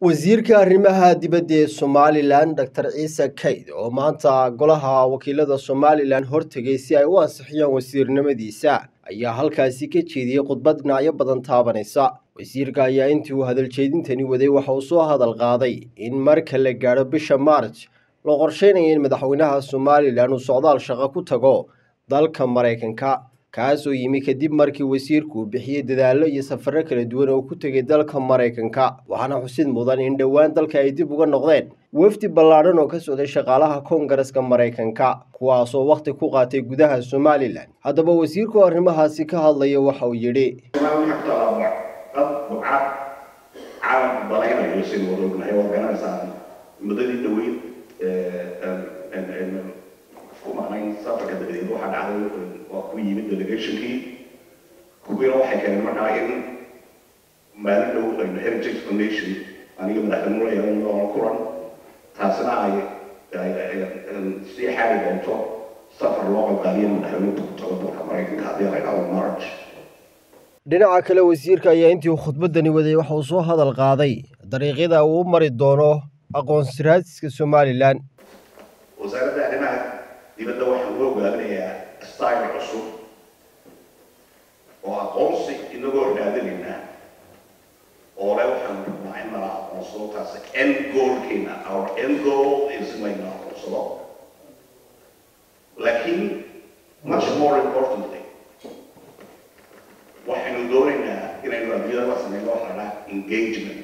wasiirka arrimaha dibadda ee somalilan doctor ciise kayd oo maanta golaha wakiilada somalilan hortegay si ay u ansixiyaan wasiirnimadiisa ayaa halkaasi ka jeediyey khudbad dhinacyo badan taabanaysa wasiirka ayaa intii uu hadaljeedintani waday waxa uu soo hadal qaaday in marka la gaadho bisha maarj loo qorsheynaya in madaxweynaha somalilan uu socdaal shaqo ku tago dalka maraykanka kaas oo yimi kadib markii wasiirku uu bixiyey dadaallo iyo safarro kala duwan oo ku tegay dalka maraykanka waxaana xusid mudan in dhowaan dalka ay dib uga noqdeen wafdi ballaadhan oo ka socday shaqaalaha koongareska maraykanka kuwaasoo wakhti ku qaatay gudaha somalilan haddaba wasiirku arrimahaasi ka hadlaya waxa uu yidhi caalamku balaynayo sin wada ognahay waad garanaysaan muddadii dhaweyd ku maqnayn safarka dabadeed waxaa dhacday waa ku yimid delegationkii kuwiina waxay keeneen markaa in maalin dhow aynu heritage foundation aniga madaxweynuhu yeelan kulan taasina ay sii xaari doonto safar loo qalqaaliyo madaxweynuhu ku tago dalka maraykanka haddii la dhahdo march dhinaca kale wasiirka ayaa intii uu khudbaddani waday waxa uu soo hadal qaaday dariiqyada uu u mari doono aqoonsiraadska somalilan wasaaradda arrimaha dibadda waxaan u ogaanayaa style cusub oo aqoonsi inagoo raadinayna oo le waxaan rabnaa in nala aqoonsado taas end goalkeena our end goal is in layna aqoonsado laakiin much more importantly waxaynu doonaynaa inaynu adduunyada la sameyno waxa la engagement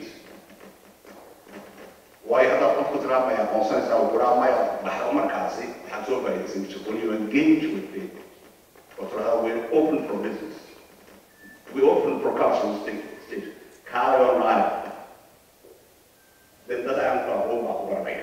waayo haddaad qofku tiraa may aqoonsanaysaa uu kuraa maya dhaxdo markaasi waxaad soo faa'iidaysan jirto when you engage with people oo tiraahda we're open for business we open for cultural state kaale oo naare den dad aan ku aqoon baa ku garanaya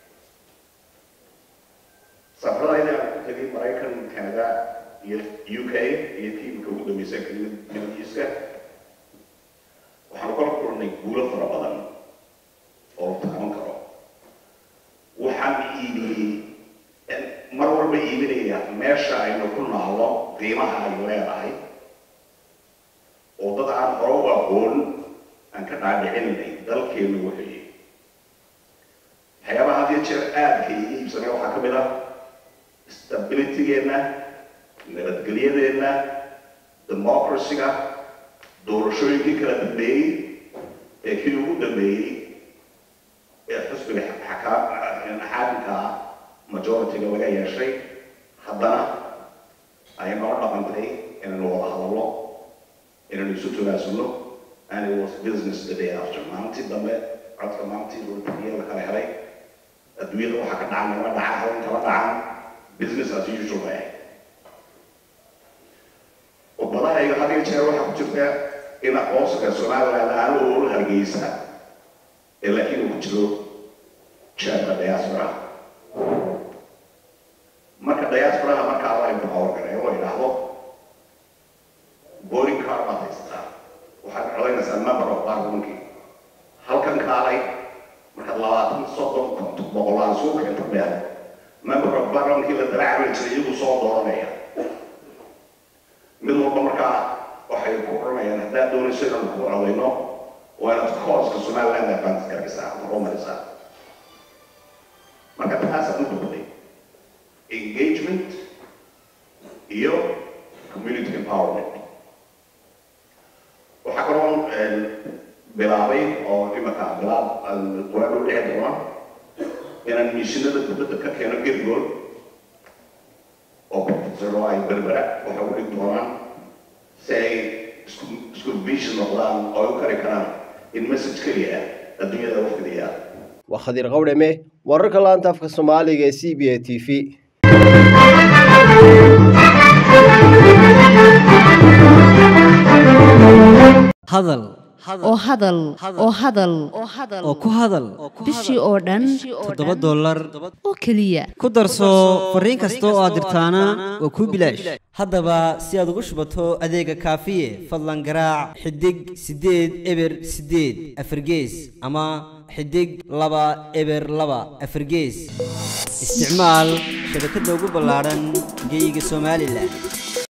safaradayda aan ku tegay maraykan canada iyo u k iyo tiimka ugu dambaysa midiiska waxaanu kala kulnay guulo fara badan oo taaban karo waxaan iibiyey mar walba iibinaya meesha aynu ku naallo qiimaha ay leedahay oo dad aan hore u aqoon aan ka dhaadhicinay dalkeenu wuxuuyi waxyaabaha had iyo jeer aadka iga iibsanay waxaa ka mid ah stabilitygeenna nabadgelyadeenna democracyga doorashooyinkii kala dambeeyey ee kii ugu dambeeyey ee xusbiga xaakimka ah majority-ga laga yeeshay haddana ayay noo dhaqantay inaynu wada hadallo inaynu isu togaasano and it was business the day after maalintii dambe codka maalintii rulbiya la kala helay adduunyada waxaa ka dhacan lama dhaca hadan kala dhacan business as usual bay ahayd khudbadahayga had iyo jeer waxaa ku jirta in aqoonsiga somaliland aan ool hargeysa ee laakiin uu ku jiro jeebka diaspora marka diasporaha markaa la imka howlgalay oo idhaahdo boarding card baad haysataa waxaad codaynaysaa member of parliamentkii halkan kaalay markaad labaatan soddon konton boqolaan suuqa inta meel member of parliamentkii la dalaacbay jiray iyagu soo dooranaya mid walba markaa waxay ku oranayaan haddaad doonayso inaanu ku codayno waa inaad kooska somaliland advance garaysaa horumarisaa marka taasaan u dogday engagement iyo community empowerment waxaa kaloo bilaabay oo imaka bilaab waagu dhici doona inaan mishinada dibadda ka keeno gergool oo professor ay berbera waxay u dhig doonaan si ay isku isku vision noqdaan oo u kari karaan in message keliya adduunyada u fidiyaa waa khadiir qawdhame wararka laanta afka soomaaliga ee c b a t v hadal oo hadal oo hadal oo ku hadal bishii oo dhan toddoba dollar oo keliya ku darso fariin kasta oo aad dirtaana waa kuu bilaash haddaba si aad ugu shubato adeega kaafiye fadlan garaac xidig siddeed eber siddeed afargees ama xidig laba eber laba afargees isticmaal shabakadda ugu ballaadhan geyga somalilan